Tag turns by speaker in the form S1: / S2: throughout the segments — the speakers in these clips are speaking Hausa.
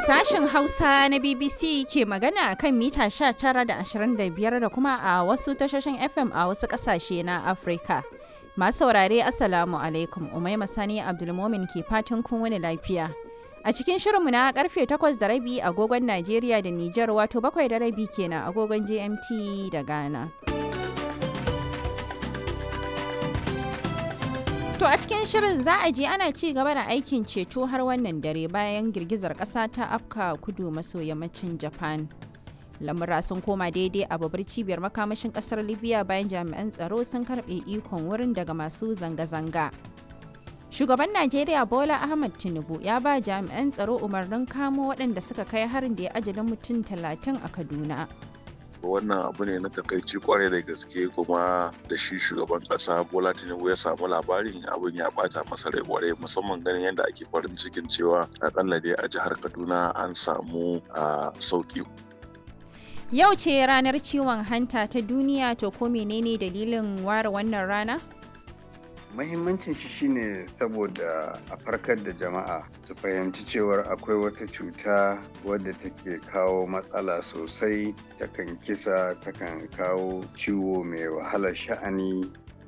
S1: Sashen Hausa na BBC ke magana kan mita 19 da 25 da kuma a wasu tashoshin FM a wasu ƙasashe na Afirka. Masu saurare Assalamu alaikum Umaima Sani Abdulmomin ke fatan kun wani lafiya. A cikin shirinmu na karfe 8 da rabi agogon Najeriya da Nijar wato 7 da rabi kenan agogon GMT da Ghana. To a cikin shirin za a je ana ci gaba da aikin ceto har wannan dare bayan girgizar ƙasa ta afka kudu maso yammacin Japan. Lamura sun koma daidai a babbar cibiyar makamashin ƙasar Libya bayan jami'an tsaro sun karɓe ikon wurin daga masu zanga-zanga. Shugaban Najeriya Bola Ahmad Tinubu ya ba jami'an tsaro umarnin kamo waɗanda suka kai harin da ya ajalin mutum talatin a Kaduna.
S2: wannan abu ne na takaici kwarai da gaske kuma da shi shugaban kasa bola tinubu ya samu labarin abin ya bata masa rai kwarai musamman ganin yadda ake farin cikin cewa akalla dai a jihar kaduna an samu a sauki
S1: Yau ce ranar ciwon hanta ta duniya to ko menene dalilin ware wannan rana?
S3: Mahimmancin shi shine saboda a farkar da jama'a su fahimci cewar akwai wata cuta wadda take kawo matsala sosai takan kisa takan kawo ciwo mai wahalar sha'ani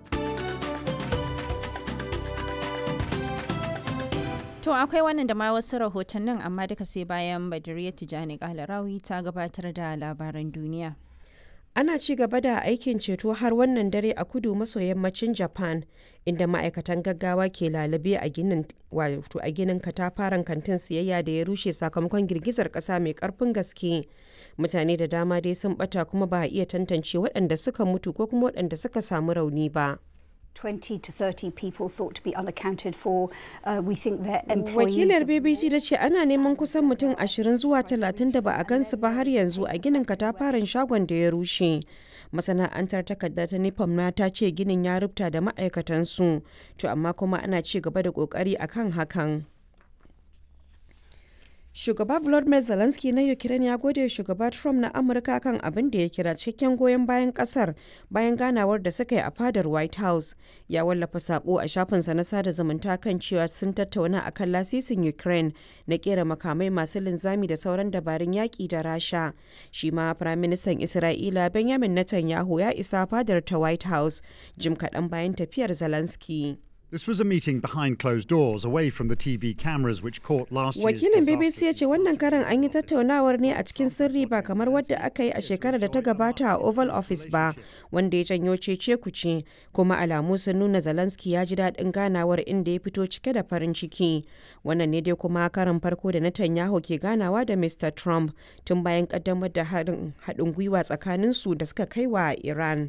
S1: To akwai wannan da ma wasu rahotannin amma duka sai bayan Badiriya Tijani Kalarawi ta gabatar da labaran duniya.
S4: ana ci gaba da aikin ceto har wannan dare a kudu maso yammacin japan inda ma'aikatan gaggawa ke lalube a ginin wato a ginin katafaren kantin siyayya da ya rushe sakamakon girgizar kasa mai karfin gaske mutane da dama dai sun bata kuma ba a iya tantance waɗanda suka mutu ko kuma waɗanda suka samu rauni ba
S5: 20 to 30 people thought to be unaccounted for. Uh, we think their employees...
S4: Wakilar BBC ta ce ana neman kusan mutum 20 zuwa 30 da ba a gansu ba har yanzu a ginin katafaren shagon da ya rushe. Masana'antar takarda ta Nipam na ta ce ginin ya rubuta da ma'aikatansu, to amma kuma ana ci gaba da kokari akan hakan. Shugaba Volodymyr Zelensky na Ukraine ya gode shugaba Trump na Amurka kan abin da ya kira cikakken goyon bayan kasar bayan ganawar da suka yi a fadar White House. Ya wallafa sako a shafinsa na sada zumunta kan cewa sun tattauna akan lasisin Ukraine na kera makamai masu linzami da sauran dabarun yaƙi da Rasha. Shi ma Firaministan Isra'ila Benjamin Netanyahu ya isa fadar ta White House jim kaɗan bayan tafiyar Zelensky.
S6: This was a meeting behind closed doors, away from the TV cameras which caught last year's
S4: Wakilin BBC ya ce wannan karan an yi tattaunawar ne a cikin sirri ba kamar wadda aka yi a shekarar da ta gabata a Oval Office ba, wanda ya janyo cece kuce, kuma alamu sun nuna Zelensky ya ji daɗin ganawar inda ya fito cike da farin ciki. Wannan ne dai kuma karan farko da Netanyahu ke ganawa da Mr. Trump tun bayan kaddamar da haɗin gwiwa tsakaninsu da suka kai wa Iran.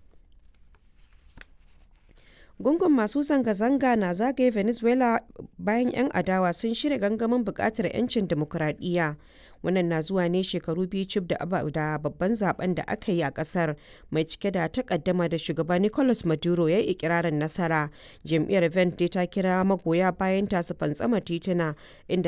S4: gungun masu zanga-zanga na zagaye venezuela bayan 'yan adawa sun shirya gangamin bukatar 'yancin demokuraɗiyya wannan na zuwa ne shekaru biyu cif da babban zaben da aka yi a kasar mai cike da takaddama da shugaba nicolas maduro ya yi ikirarin nasara jam'iyyar vent dai ta kira magoya bayan ta su fantsama tituna inda